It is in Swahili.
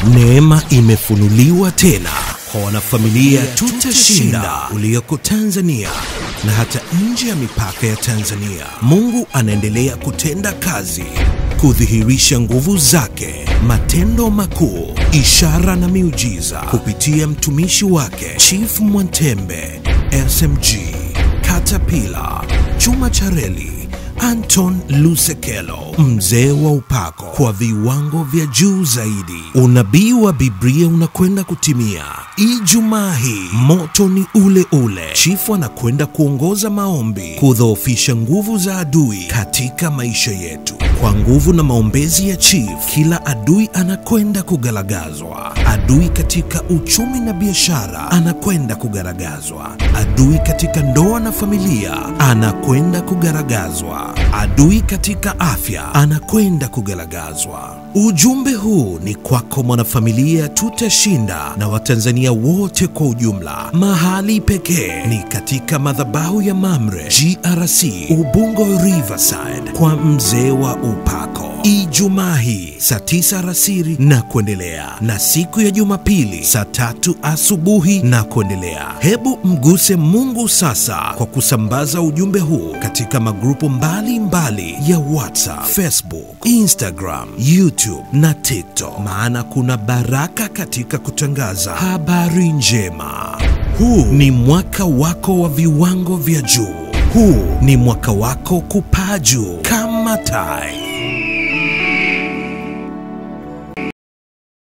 Neema imefunuliwa tena kwa wanafamilia Tutashinda ulioko Tanzania na hata nje ya mipaka ya Tanzania. Mungu anaendelea kutenda kazi, kudhihirisha nguvu zake, matendo makuu, ishara na miujiza kupitia mtumishi wake Chief Mwantembe, SMG, Caterpillar, Chuma Chareli, Anton Lusekelo, mzee wa upako, kwa viwango vya juu zaidi. Unabii wa Biblia unakwenda kutimia Ijumaa hii. Moto ni ule ule. Chifu anakwenda kuongoza maombi kudhoofisha nguvu za adui katika maisha yetu. Kwa nguvu na maombezi ya chief, kila adui anakwenda kugaragazwa. Adui katika uchumi na biashara anakwenda kugaragazwa. Adui katika ndoa na familia anakwenda kugaragazwa. Adui katika afya anakwenda kugaragazwa. Ujumbe huu ni kwako mwanafamilia Tutashinda na Watanzania wote kwa ujumla. Mahali pekee ni katika madhabahu ya Mamre GRC Ubungo Riverside kwa mzee wa upako. Ijumaa hii saa tisa alasiri na kuendelea, na siku ya Jumapili saa tatu asubuhi na kuendelea. Hebu mguse Mungu sasa kwa kusambaza ujumbe huu katika magrupu mbalimbali mbali ya WhatsApp, Facebook, Instagram, YouTube na TikTok, maana kuna baraka katika kutangaza habari njema. Huu ni mwaka wako wa viwango vya juu. Huu ni mwaka wako kupaa juu kama tai.